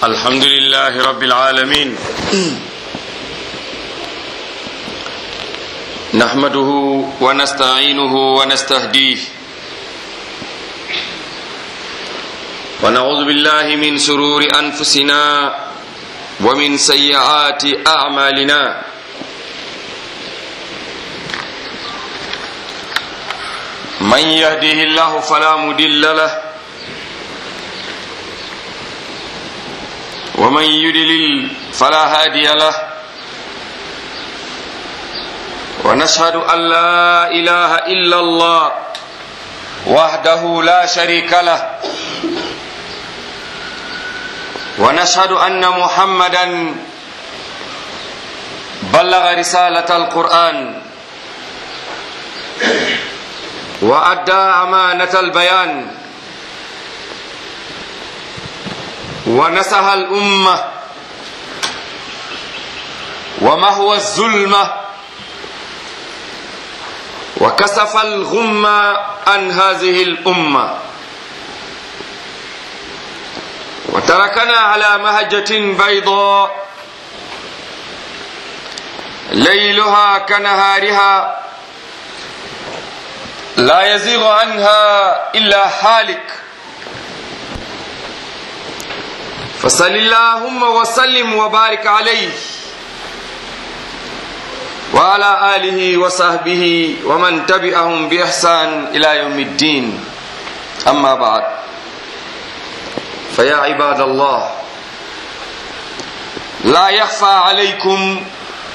الحمد لله رب العالمين نحمده ونستعينه ونستهديه ونعوذ بالله من شرور أنفسنا ومن سيئات أعمالنا من يهده الله فلا مدل له ومن يدلل فلا هادي له ونشهد أن لا إله إلا الله وحده لا شريك له ونشهد أن محمدا بلغ رسالة القرآن وأدى أمانة البيان ونسح الأمة ومهوى الظلمة وكسف الغمة عن هذه الأمة وتركنا على مهجة بيضاء ليلها كنهارها لا يزيغ عنها إلا حالك فصل اللهم وسلم وبارك عليه وعلى آله وصحبه ومن تبعهم بإحسان إلى يوم الدين أما بعد فيا عباد الله لا يخفى عليكم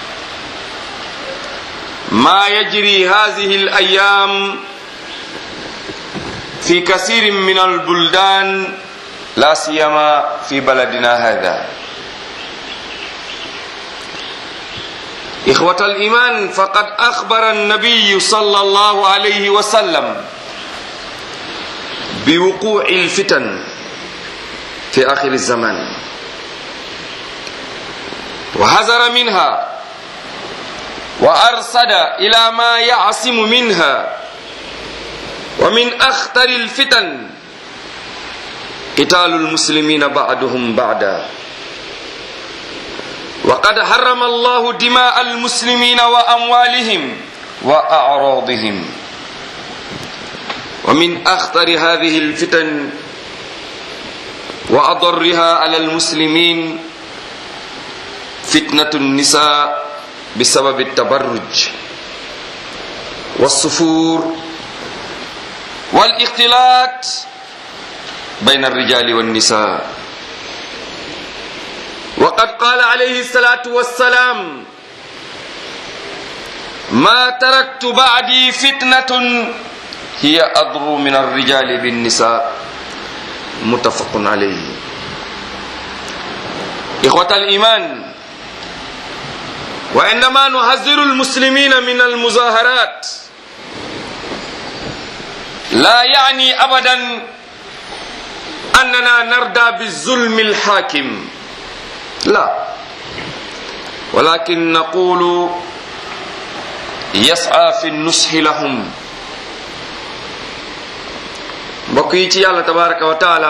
ما يجري هذه الأيام في كثير من البلدان لا سيما في بلدنا هذا إخوة الإيمان فقد أخبر النبي صلى الله عليه وسلم بوقوع الفتن في آخر الزمان وحذر منها وأرصد إلى ما يعصم منها ومن أخطر الفتن قتال المسلمين بعضهم بعدا وقد حرم الله دماء المسلمين وأموالهم وأعراضهم ومن أخطر هذه الفتن وأضرها على المسلمين فتنة النساء بسبب التبرج والصفور والاختلاط بين الرجال والنساء وقد قال عليه الصلاة والسلام ما تركت بعدي فتنة هي أضر من الرجال بالنساء متفق عليه إخوة الإيمان وعندما نحذر المسلمين من المظاهرات لا يعني أبدا أننا نرضى بالظلم الحاكم لا ولكن نقول يسعى في النصح لهم mbokk yi ci yàlla tabaraka wa taala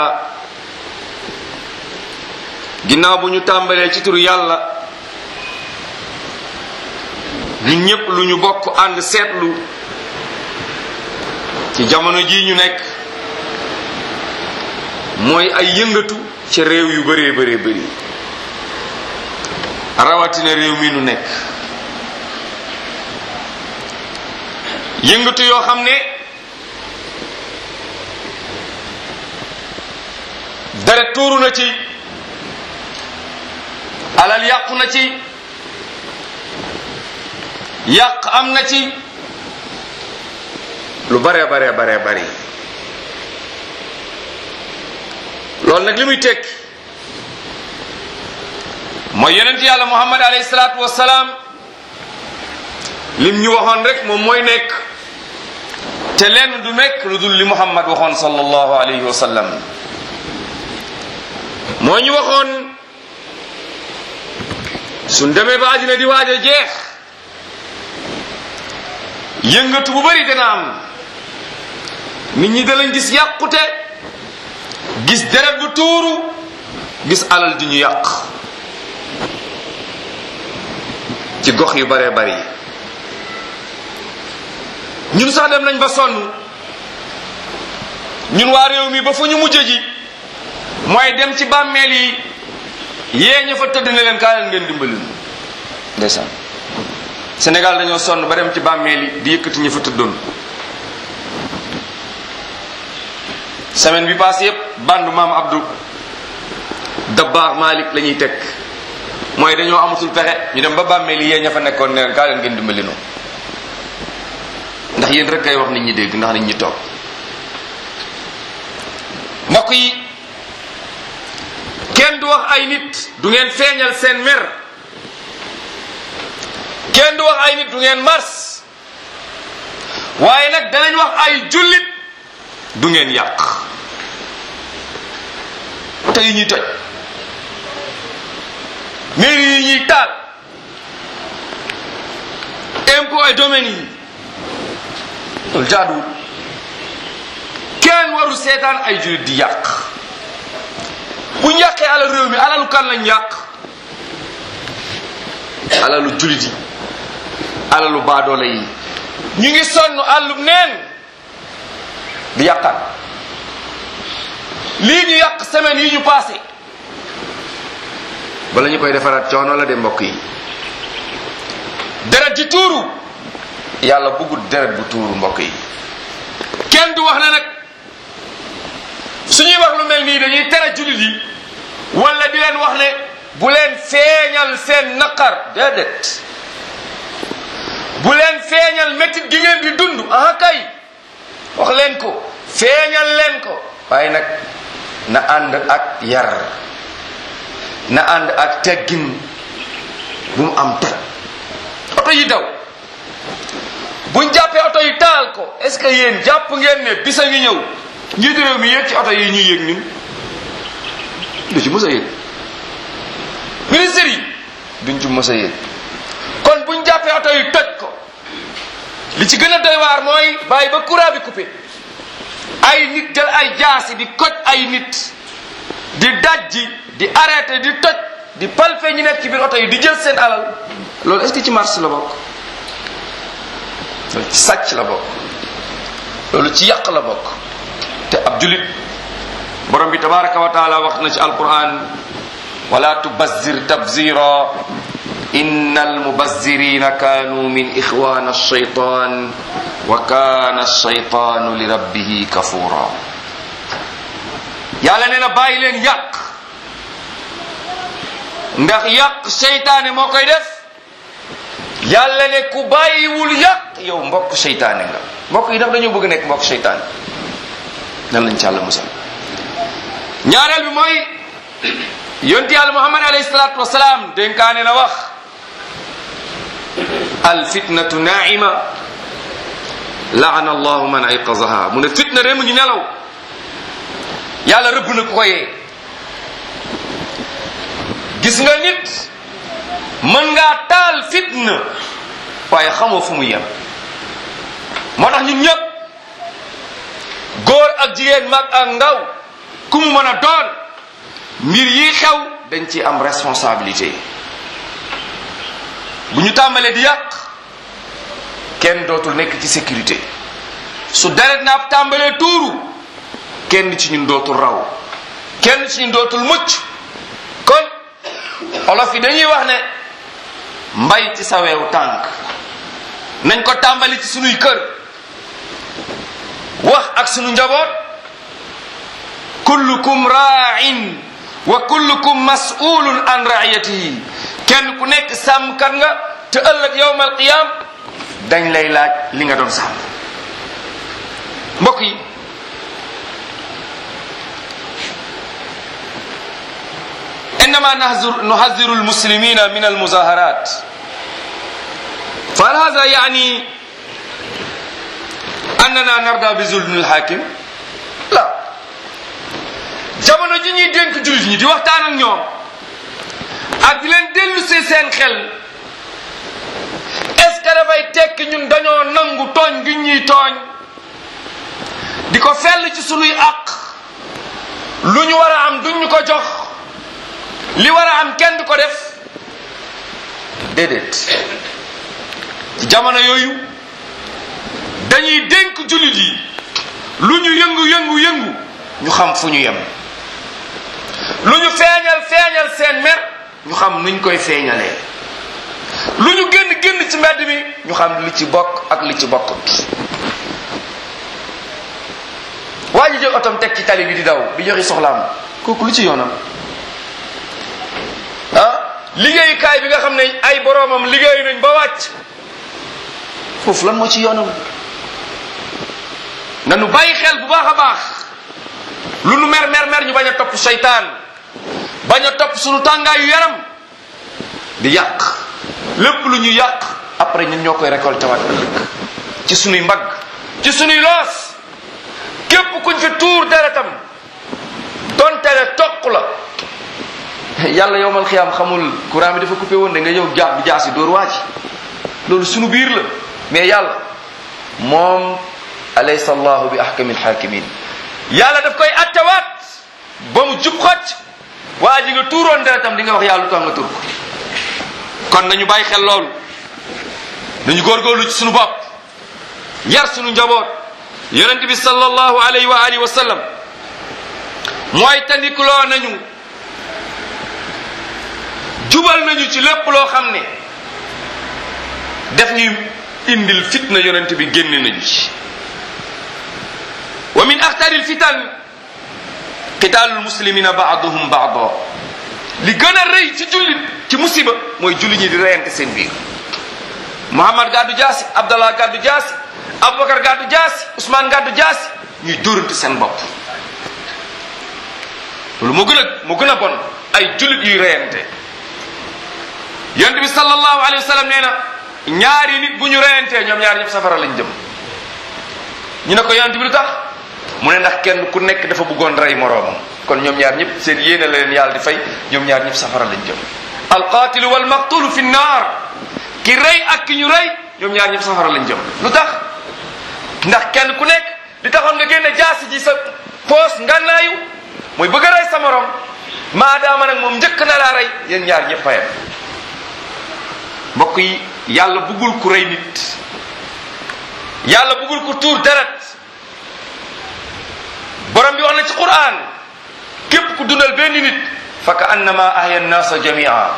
ginnaaw bu ñu tàmbalee ci turu yàlla ñun ñépp lu ñu bokk ànd seetlu ci jamono ji ñu nekk mooy ay yëngatu ci réew yu bëree bëree bëri rawatina réew mi nu nekk yëngatu yoo xam ne dara tuuru na ci alal yàqu na ci yàq am na ci lu bare bare bare bari loolu nag li muy tekki mooy yonent yàlla muhammad alayhi salaatu wasalaam lim ñu waxoon rek moom mooy nekk te lenn du nekk lu dul li muhammad waxoon sallallahu alayhi wa sallam moo ñu waxoon suñ demee ba àddina di waaj a jeex yëngatu bu bari dana am nit ñi dalañ gis yàqute gis deret bu tuuru gis alal di ñu yàq ci gox yu bare bari ñun sax dem nañ ba sonn ñun waa réew mi ba fu ñu mujje ji mooy dem ci bàmmeel yi yee ña fa tëdd ne leen kaa leen ngeen dimbali ñu ndeysaan Sénégal dañoo sonn ba dem ci bàmmeel yi di yëkkati ña fa tëddoon semaine bi passé yépp bandu maam Abdou Dabba Malik la ñuy teg mooy dañoo amatul pexe ñu dem ba bàmmeel yi yee ña fa nekkoon ne leen kaa leen ngeen dimbali ñu ndax yéen rek kay wax nit ñi dégg ndax nit ñi toog mbokk yi kenn du wax ay nit du ngeen feeñal seen mer kenn du wax ay nit du ngeen mars waaye nag danañ wax ay jullit du ngeen yàq te yi ñuy toj mairie yi ñuy taal impôt et domaine yi loolu jaaduwul kenn warul seetaan ay jullit di yàq bu ñu yàqee alal réew mi alalu kan lañ yàq alalu jullit yi alalu baadoole yi ñu ngi sonn àllum neen di yàqaat lii ñu yàq semaine yi ñu passé bala ñu koy defaraat coono la de mbokk yi deret ji tuuru yàlla bëggul deret bu tuuru mbokk yi kenn du wax ne nag suñuy wax lu mel nii dañuy tere jullit yi wala di leen wax ne bu leen feeñal seen naqar déedéet bu leen feeñal métit gi ngeen di dund ah kay wax leen ko feeñal leen ko waaye nag na ànd ak yar na ànd ak teggin bu mu am toj oto yi daw buñ jàppee oto yi taal ko est ce que yéen jàpp ngeen ne bisa ngi ñëw njiitu réew mi yéeg ci oto yi ñuy yéeg ñun du ci mës a yéeg ministère yi duñ ci mës a yéeg kon buñ jàppee oto yi toj ko li ci gën a doy waar mooy bàyyi ba courant bi coupé ay nit jël ay jaasi di koj ay nit di dajji di arrêté di toj di palpe ñu nekk ci biir oto yi di jël seen alal loolu est ce que ci marché la bokk loolu ci sàcc la bokk loolu ci yàq la bokk te ab julit borom bi tabaraka wa taala wax na ci alquran wala tubazzir tabzira inna almubazzirina kanu min ixwana alshaytan wa kana alshaytanu li rabbihi kafura yàlla nee na bàyyi leen yàq ndax yàq seytaane moo koy def yàlla ne ku bàyyiwul yàq yow mbokk seytaane nga mbokk yi daf dañoo bëgg nekk mbokk seytaane nan lañ ci yàlla musal ñaareel bi mooy yonti yàlla muhammad alayhi salaatu wasalaam dénkaane na wax al fitnatu naima laana allahu man ayqazaha mu ne fitna de mu ngi nelaw yàlla rëbb na ku ko yee gis nga nit mën ngaa taal fitna waaye xamoo fu mu yem moo tax ñun ñëpp góor ak jigéen mag ak ndaw ku mu mën a doon mbir yi xew dañ ci am responsabilité bu ñu tàmbalee di yàq kenn dootul nekk ci sécurité su deret naab tàmbalee tuuru kenn ci ñun dootul raw kenn ci ñun dootul mucc kon olof yi dañuy wax ne mbay ci sa weewu tànk nañ ko tàmbali ci sunuy kër wax ak sunu njaboot kullukum ra'in wa kullukum mas'ulun an ra'iyatihi kenn ku nekk sàmmkat nga te ëllëg yawmal qiyam dañ lay laaj li nga doon sàmm mbokk yi إنما نهزر نحذر المسلمين من المظاهرات فهل هذا يعني أننا نرضى بظلم الحاكم لا jamono ji ñuy dénk jullit ñi di waxtaan ak ñoom ak di leen dellu si seen xel est ce que dafay tekki ñun dañoo nangu tooñ gi ñuy tooñ di ko fell ci sunuy àq lu ñu war a am duñ ñu ko jox li war a am kenn du ko def déedéet ci jamono yooyu dañuy dénk jullit yi lu ñu yëngu yëngu yëngu ñu xam fu ñu yem lu ñu feeñal feeñal seen mer ñu xam nuñ koy feeñalee lu ñu génn génn ci mbedd mi ñu xam li ci bokk ak li ci bokkut waa ji jël otom teg ci tali bi di daw di joxe soxlaam kooku lu ci yoonam ah liggéeyukaay bi nga xam ne ay boroomam liggéey nañ ba wàcc foofu lan moo ci yoonam nanu bàyyi xel bu baax a baax lu nu mer mer mer ñu bañ a topp seytaan bañ a topp sunu tàngaayu yaram di yàq lépp lu ñu yàq après ñun ñoo koy récolté waat ëllëg ci sunuy mbagg ci sunuy loos képp kuñ fi tuur deretam donte ne toq la yàlla yowmal xiyaam xamul courant bi dafa coupé woon da nga ñëw jaab bi jaasi dóor waa ci loolu sunu biir la mais yàlla moom alaysa allahu bi ahkami alhakimin yàlla daf koy attewaat ba mu jub xocc waa ji nga tuuroon deretam di nga wax yàlla lu tax nga tur ko kon nañu bàyyi xel loolu nañu góorgóorlu ci sunu bopp yar sunu njaboot yonent bi sallallahu alayhi wa alihi wa sallam mooy tandikuloo nañu jubal nañu ci lépp loo xam ne def ñuy indil fitna yonent bi génn nañu ci wa min axtaril fitan qitaalul muslimina baaduhum baado li gën a rëy ci jullit ci musiba mooy jullit ñi di reyante seen biir Muhammad gàddu jaasi Abdallah gàddu jaasi Aboubacar gàddu jaasi Ousmane gàddu jaasi ñuy dóorante seen bopp loolu moo gën a moo gën a bon ay jullit yuy reyante yonent bi sallallahu alayhi wa sallam nee na ñaari nit bu ñu reyantee ñoom ñaari ñëpp safara lañ jëm ñu ne ko yonent bi lu tax mu ne ndax kenn ku nekk dafa bëggoon rey moroomam kon ñoom ñaar ñëpp seen yéene la leen yàlla di fay ñoom ñaar ñëpp safara lañ jëm alqatilu wal maqtulu fi nnaar ki rey ak ki ñu rey ñoom ñaar ñëpp safara lañ jëm lu tax ndax kenn ku nekk li taxoon nga génne jaasi ji sa poos ngannaayu mooy bëgg a rey sa morom maadaama nag moom njëkk na laa rey yéen ñaar ñëpp fayam mbokk yi yàlla bëggul ku rey nit yàlla bëggul ku tuur deret borom bi wax na ci quran képp ku dundal benn nit fa ka annama ahya nnaasa jamia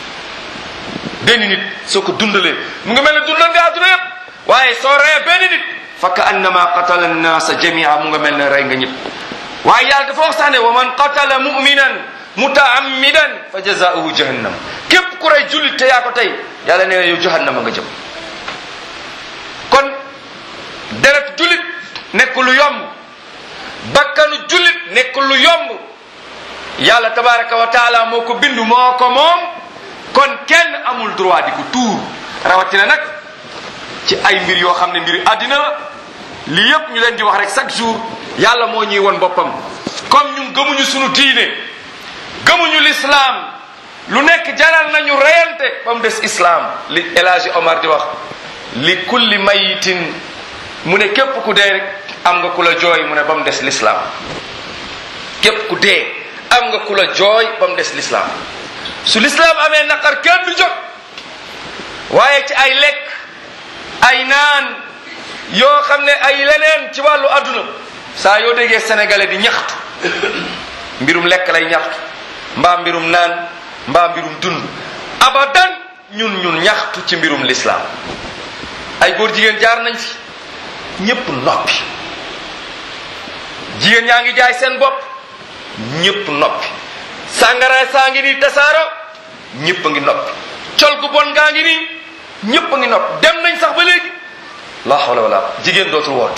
benn nit soo ko dundalee mu nga mel ne dundal nga àdduna yépp waaye soo reyee benn nit fa ka annama qatala nnaasa jamia mu nga mel ne rey nga ñëpp waaye yàlla dafa wax sax ne wa man qatala muminan mutaammidan fa jazaauhu jahannam képp ku rey jullit te yaa ko tey yàlla nee na yow jahannama nga jëm kon deret jullit nekk lu yomb bakkanu jullit nekk lu yomb yàlla tabaraka wa taala moo ko bindu moo ko moom kon kenn amul droit di ko tuur rawatina nag ci ay mbir yoo xam ne mbir àddina la lii yépp ñu leen di wax rek chaque jour yàlla moo ñuy won boppam comme ñun gëmuñu sunu diine gëmuñu l'islam lu nekk jaral nañu reyante ba mu des islam li El Hadji Omar di wax li kulli mayitin mu ne képp ku dee rek am nga ku la jooy mu ne ba mu des l'islam képp ku dee am nga ku la jooy ba mu des l'islam su l'islam amee naqar kenn du jóg waaye ci ay lekk ay naan yoo xam ne ay leneen ci wàllu adduna saa yoo déggee sénégalais di ñaxtu mbirum lekk lay ñaxtu mbaa mbirum naan mbaa mbirum dund abadan ñun ñun ñaxtu ci mbirum l'islam ay góor jigéen jaar nañ fi ñépp noppi jigéen ñaa ngi jaay seen bopp ñépp noppi sàngara saa ngi nii tasaaro ñépp a ngi noppi col gu bon ngaa ngi nii ñépp a ngi noppi dem nañ sax ba léegi la hawla wala jigéen dootul woot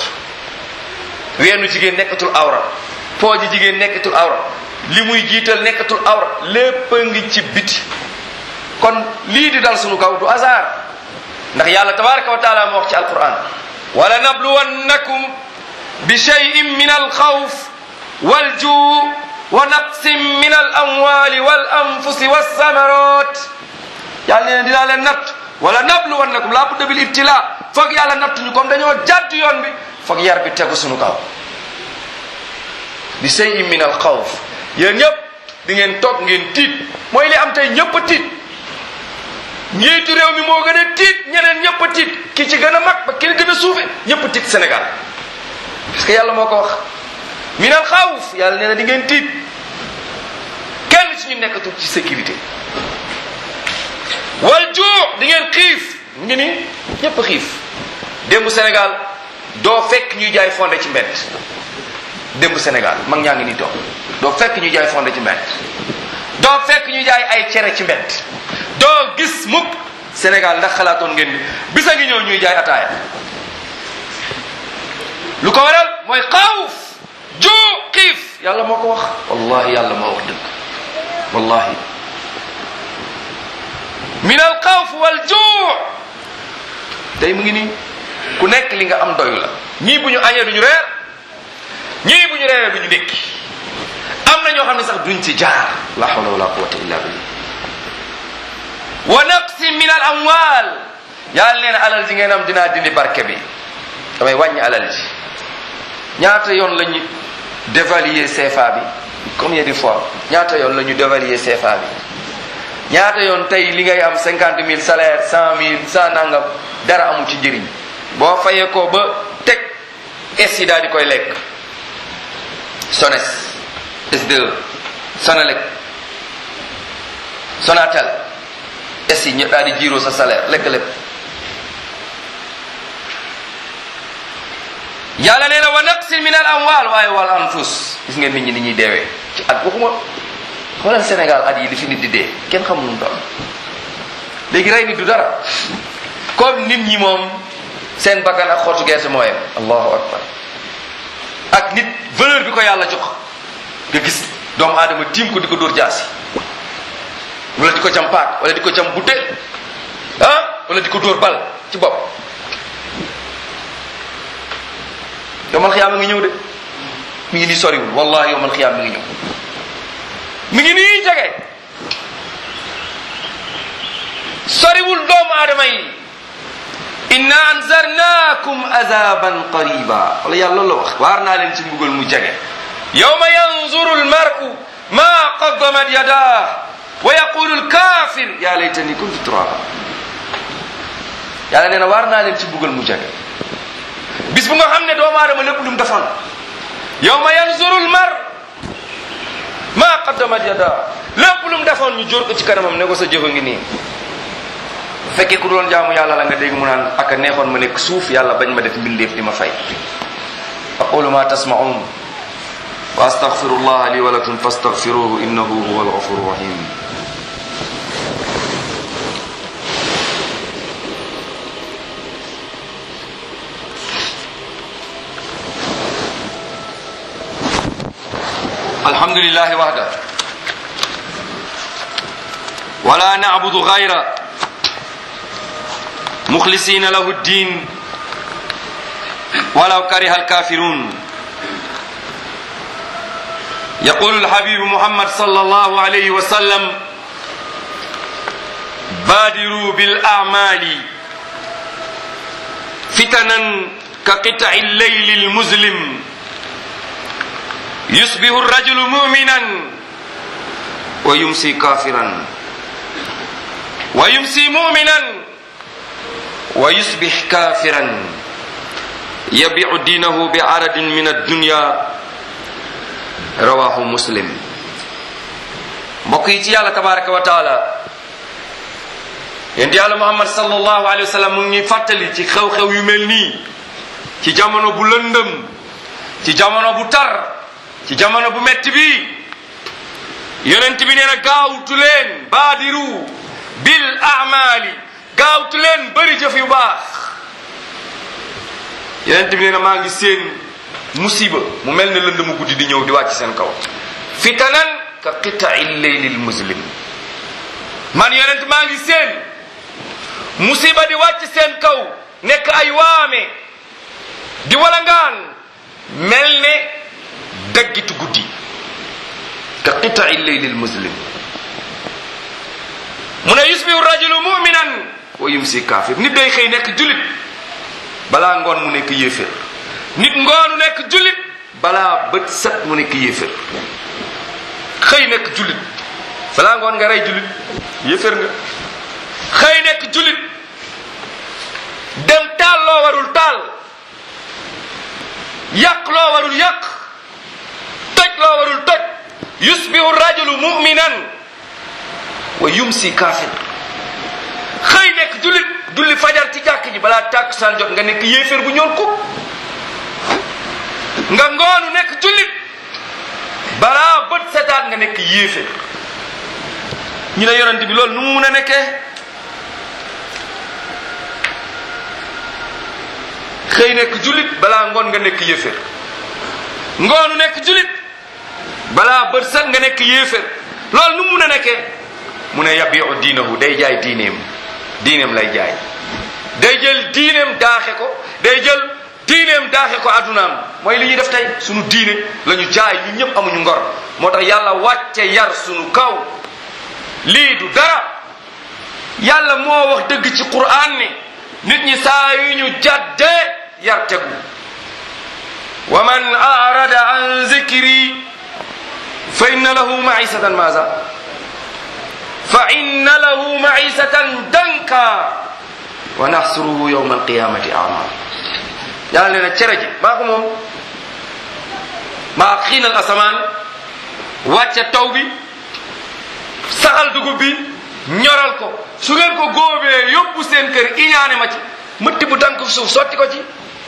weenu jigéen nekkatul awra pooji jigéen nekkatul awra li muy jiital nekkatul awra lépp a ngi ci biti kon lii di dal sunu kaw du hasard ndax yàlla tabaraka wa taala moo wax ci alquran wala nabluwannakum bi cheyin min alxawf waljuu wa naqsin min al amwali wal anfusi walsamarat yàlla nee na dinaa leen natt wala nabluwannakum laa budda bil ibtila foog yàlla nattuñu comme dañoo jàdd yoon bi foog yar bi tegu sunu kaw bi cheyin min alxawf yéen ñëpp di ngeen toog ngeen tiit mooy li am tey ñëpp a tiit njiitu réew mi moo gën a tiit ñeneen ñëpp a tiit ki ci gën a mag ba ki gën a suufe ñëpp a tiit Sénégal parce que yàlla moo ko wax minal xawf yàlla nee na di ngeen tiit kenn ci ñu nekkatul ci sécurité wal juu di ngeen xiif mu ngi nii ñëpp a xiif démb Sénégal doo fekk ñuy jaay fonde ci mbedd démb Sénégal mag ñaa ngi nii toog doo fekk ñuy jaay fonde ci mbedd doo fekk ñuy jaay ay cere ci mbedd doo gis mukk Sénégal ndax xalaatoon ngeen ni bisa ngi ñëw ñuy jaay ataaya lu ko waral mooy xawf juu xiif yàlla moo ko wax wallahi yàlla moo wax dëgg wallahi min al xawf wal juu tey mu ngi nii ku nekk li nga am doyu la ñii bu ñu añee duñu reer ñii bu ñu reeree duñu ndékki am na ñoo xam ne sax duñ ci jaar la hawla wala quwwata illa billah wa naqsi min al amwal yàlla nee na alal ji ngeen am dinaa dindi barke bi damay wàññi alal ji ñaata yoon la ñu dévaluer CFA bi combien de fois ñaata yoon la ñu dévaluer CFA bi ñaata yoon tey li ngay am cinquante mille salaire cent mille cent nangam dara amu ci njëriñ boo fayee ko ba teg es yi daal di koy lekk sones S2 Sonalec Sonatel es yi ñëpp daal di jiiroo sa salaire lekk lépp yàlla nee na wa naqsin min al amwal waaye wal anfus gis ngeen nit ñi ni ñuy deewee ci at waxuma xoolal Sénégal at yi li fi nit di dee kenn xamul nu toll léegi rey nit du dara comme nit ñi moom seen bakkan ak xottu gerte moo yem allahu akbar ak nit valeur bi ko yàlla jox nga gis doomu aadama tiim ko di ko dóor jaasi wala di ko jam paak wala di ko jam butéel ah wala di ko dóor bal ci bopp yomal xiyaam mi ngi ñëw de mi ngi nii soriwul wallahi yomal xiyaam mi ngi ñëw mi ngi nii jege soriwul doomu aadama yi inna anzarnakum azaban qariba wala yàlla loolu la wax waar naa leen ci mbugal mu jege yawma yanzuru almaru ma qaddamat yadah wa yaqulu alkafir ya laytani kuntu turaba yàlla nee na waar naa leen ci mbugal mu jege bis bu nga xam ne doomu aadama lépp lu mu defoon yawma yanzuru almar ma qaddamat yadah lépp lu mu defoon ñu jóor ko ci kanamam ne ko sa jëfa ngi nii fekkee ku doon jaamu yàlla la nga dégg mu naan ak a neexoon ma nekk suuf yàlla bañ ma def mbindeef di ma fay aqulu ma tasmaun wa astaghfirullah li wa lakum fastaghfiruhu innahu huwa alghafuru rahim alhamdulillahi wahda wala na'budu ghayra مخلصين له الدين ولو كره الكافرون يقول الحبيب محمد صلى الله عليه وسلم بادروا بالأعمال فتنا كقطع الليل المظلم يصبح الرجل مؤمنا ويمسي كافرا ويمسي مؤمنا ويصبح كافرا يبيع دينه بعرض من الدنيا رواه مسلم mbokk yi ci yàlla tabaraka wa taala yéen yàlla muhammad sallallahu alayhi wa sallam mu ngi fàttali ci xew-xew yu mel nii ci jamono bu lëndëm ci jamono bu tar ci jamono bu metti bi yonent bi nee na gaawtu leen baadiru bil amali gaawtu leen bëri jëf yu baax yonent bi nee na maa ngi seen musiba mu mel ne lënd mu guddi di ñëw di wàcc seen kaw fitanan ka qita'i leylil muslim man yonent maa ngi seen musiba di wàcc seen kaw nekk ay waame di walangaan mel ne daggitu guddi ka qita'i leylil muslim mu ne yusbihu rajulu muminan wa yumsi kaafir nit day xëy nekk julit balaa ngoon mu nekk yéefér nit ngoonu nekk julit balaa bët set mu nekk yéefér xëy nekk jullit balaa ngoon nga rey jullit yéeféer nga xëy nekk jullit dem taal loo warul taal yàq loo warul yàq toj loo warul toj yusbihu rajulu muminan wa yumsi kaafir xëy nekk jullit julli fajar ci jàkk ji balaa tàkkusaan jot nga nekk yéeféer bu ñool ko nga ngoonu nekk jullit balaa bët setaat nga nekk yéeféer ñu ne yonent bi loolu nu mu mun a nekkee xëy nekk jullit balaa ngoon nga nekk yéeféer ngoonu nekk jullit balaa bët set nga nekk yéeféer loolu nu mu mun a nekkee mu ne yabiu diinahu day jaay diineem diineem lay jaay day jël diineem daaxe ko day jël diineem daaxe ko addunaam mooy li ñuy def tey sunu diine la ñu jaay ñu ñëpp amuñu ngor moo tax yàlla wàcce yar sunu kaw lii du dara yàlla moo wax dëgg ci quraan ni nit ñi saa yu ñu jàddee yar tegu wa man arada an zikri fa inna lahu maisatan maza fa inna lahu maisatan danka wa naxsuruhu yawma alqiyamati ama yàlla nee na cere ji maa ko moom maa xiinal asamaan wàcce taw bi saxal dugub bi ñoral ko su ngeen ko góobee yóbbu seen kër iñaane ma ci mëtti bu tànk suuf sotti ko ci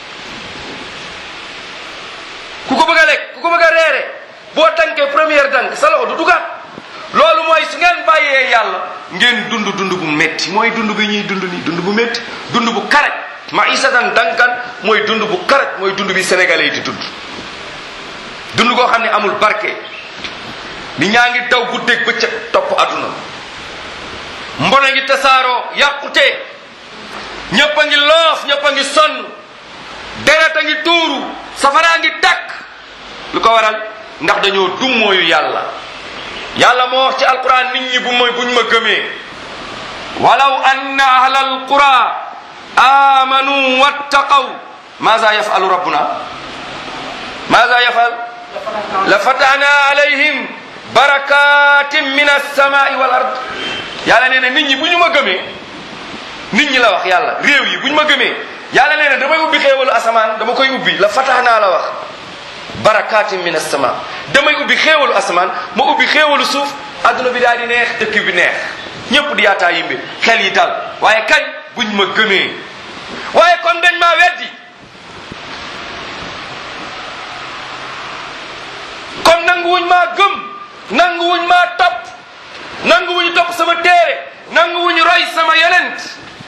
ku ko bëgg a lekk ku ko bëgg a reere boo tànkee première tànk sa loxo du dugaat loolu mooy su ngeen bàyyee yàlla ngeen dund dund bu métti mooy dund bi ñuy dund nii dund bu métti dund bu karaj ma isatan dankan mooy dund bu karaj mooy dund bi sénégalais yi di dund dund koo xam ne amul barke ni ñaa ngi daw guddeeg bëccëg topp àdduna mbona ngi tasaaroo yàqute ñëpp a ngi loof ñëpp a ngi sonn deret a ngi tuuru safaraa ngi takk lu ko waral ndax dañoo dummooyu yàlla yàlla moo wax ci alquran nit ñi bu ma buñ ma gëmee walaw anna ahla alqura amanu wattaqaw maza yafalu rabbuna maza yafal la fatahna alayhim barakatin min alsamai wal ard yàlla nee na nit ñi bu ñu ma gëmee nit ñi la wax yàlla réew yi bu ñu ma gëmee yàlla nee na damay ubbi xéewalu asamaan dama koy ubbi la fatahna la wax barakatin min alsama damay ubbi xéewalu asamaan ma ubbi xéewalu suuf adduna bi daal di neex dëkk bi neex ñëpp di yaataa yimbe xel yi dal waaye kañ buñ ma gëmee waaye kon dañ maa weddi kon nanguwuñ maa gëm nanguwuñ maa topp nanguwuñ topp sama téere nanguwuñ roy sama yonent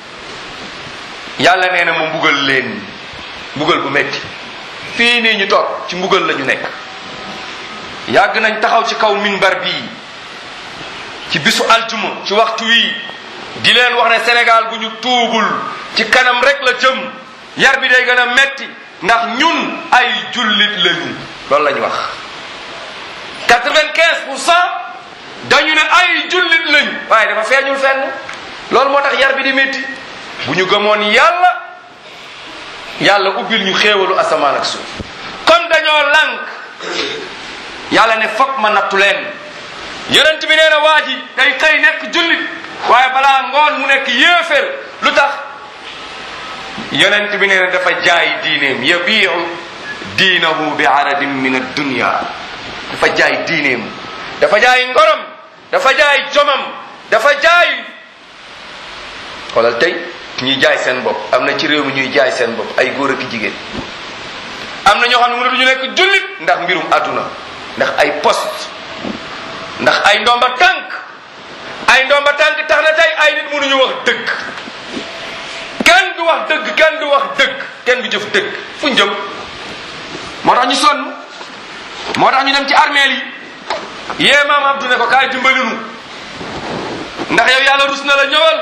yàlla nee na ma mbugal leen mbugal bu metti fii nii ñu toog ci mbugal la ñu nekk yàgg nañ taxaw ci kaw minbar bii ci bisu aljuma ci waxtu wii di leen wax ne Sénégal bu ñu tuubul ci kanam rek la jëm yar bi day gën a metti ndax ñun ay jullit lañu loolu la ñu wax quatre-vingt-quinze pour cent dañu ne ay jullit lañu waaye dafa feeñul fenn loolu moo tax yar bi di métti bu ñu gëmoon yàlla yàlla ubbil ñu xéewalu asamaan ak suuf comme dañoo lànk yàlla ne fokk ma nattu leen yonent bi nee na waa ji day xëy nekk jullit waaye balaa ngoon mu nekk yéeféer lu tax yonent bi nee na dafa jaay diineem yabiu diinahu bi aradin min addunya dafa jaay diineem dafa jaay ngorom dafa jaay jomam dafa jaay xoolal tey ñuy jaay seen bopp am na ci réew mi ñuy jaay seen bopp ay góor ak jigéen am na ñoo xam ne mënatuñu nekk jullit ndax mbirum àdduna ndax ay poste ndax ay ndomba tànk ay ndomba tànk tax na tey ay nit mënuñu wax dëgg kenn du wax dëgg kenn du wax dëgg kenn du jëf dëgg fu ñu jëm moo tax ñu sonn moo tax ñu dem ci armeel yi yee maam Abdou ne ko kaay dimbali nu ndax yow yàlla rus na la ñëwal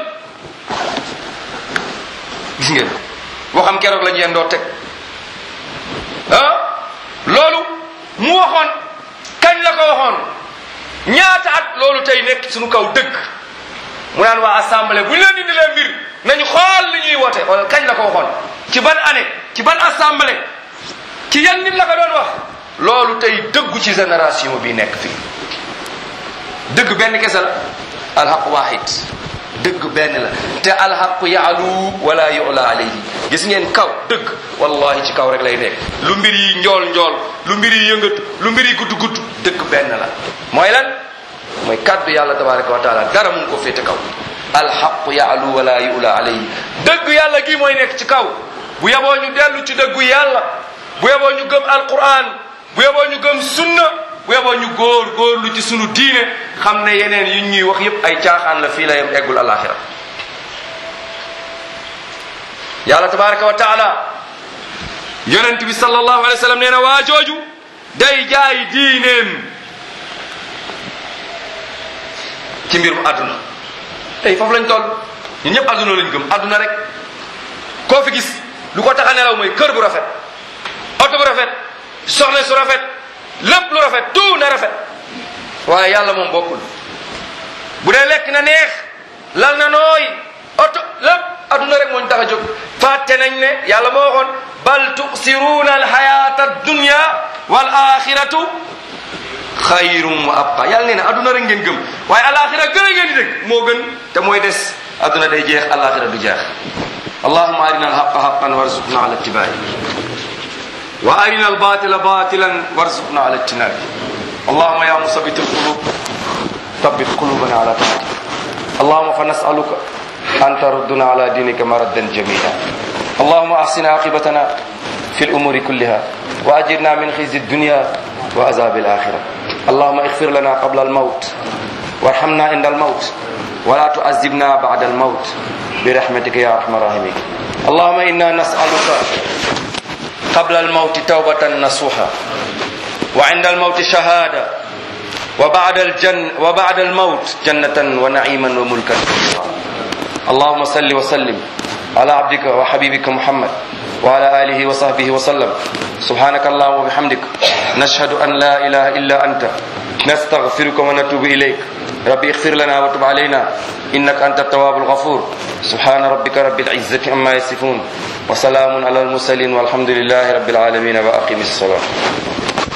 gis ngeen waxam keroog la ñu yendoo teg ah loolu mu waxoon kañ la ko waxoon ñaata at loolu tey nekk suñu kaw dëgg mu naan waa assemblée bu ñu leen indi leen mbir nañu xool li ñuy woote wala kañ la ko waxoon ci ban année ci ban assemblée ci yan nit la ko doon wax loolu tey dëggu ci génération bi nekk fii dëgg benn kese la alxaq waahid dëgg benn la te alxaqu yaalu wala yula alayhi gis ngeen kaw dëgg wallahi ci kaw rek lay nekk lu mbir yi njool njool lu mbir yi yëngatu lu mbir yi gudd gudd dëgg benn la mooy lan mooy kàddu yàlla tabaraka wa taala dara mun ko féete kaw alxaqu yaalu wala yula alayhi dëgg yàlla gi mooy nekk ci kaw bu yeboo ñu dellu ci dëggu yàlla bu yeboo ñu gëm alquran bu yeboo ñu gëm sunna bu yeboo ñu góor góorlu ci sunu diine xam ne yeneen yu ñuy wax yépp ay caaxaan la fii la yem eggul alaxira yàlla tabaraka wa taala yonent bi sallallahu alayhi wa sallam nee na waa jooju day jaay diineem ci mbirum àdduna tey foofu lañ toll ñun ñëpp àdduna lañ gëm àdduna rek koo fi gis lu ko tax a nelaw mooy kër bu rafet oto bu rafet soxna su rafet lépp lu rafet tout na rafet waaye yàlla moom bokkul bu dee lekk na neex lal na nooy oto lépp adduna rek moo ñu tax a jóg fàtte nañ ne yàlla moo waxoon bal tusiruuna alxayata dunya wal axiratu xayrum wa abqa yàlla nee na adduna rek ngeen gëm waaye alaxira gën a ngeen di dëgg moo gën te mooy des adduna day jeex alaxira du jeex allahuma arina alhaqa haqan warzuqna ala ittibaai wa arina albatila batilan warzuqna ala ijtinabi اللهم يا مثبت القلوب ثبت قلوبنا على طاعتك اللهم فنسألك أن تردنا على دينك مردا جميلا اللهم أحسن عاقبتنا في الأمور كلها وأجرنا من خزي الدنيا وعذاب الآخرة اللهم اغفر لنا قبل الموت وارحمنا عند الموت ولا تعذبنا بعد الموت برحمتك يا أرحم الراحمين اللهم إنا نسألك قبل الموت توبة نصوحا وعند الموت شهادة وبعد الجن وبعد الموت جنة ونعيما وملكا اللهم صل وسلم على عبدك وحبيبك محمد وعلى آله وصحبه وسلم سبحانك اللهم وبحمدك نشهد أن لا إله إلا أنت نستغفرك ونتوب إليك ربي اغفر لنا وتب علينا إنك أنت التواب الغفور سبحان ربك رب العزة عما يصفون وسلام على المرسلين والحمد لله رب العالمين وأقم الصلاة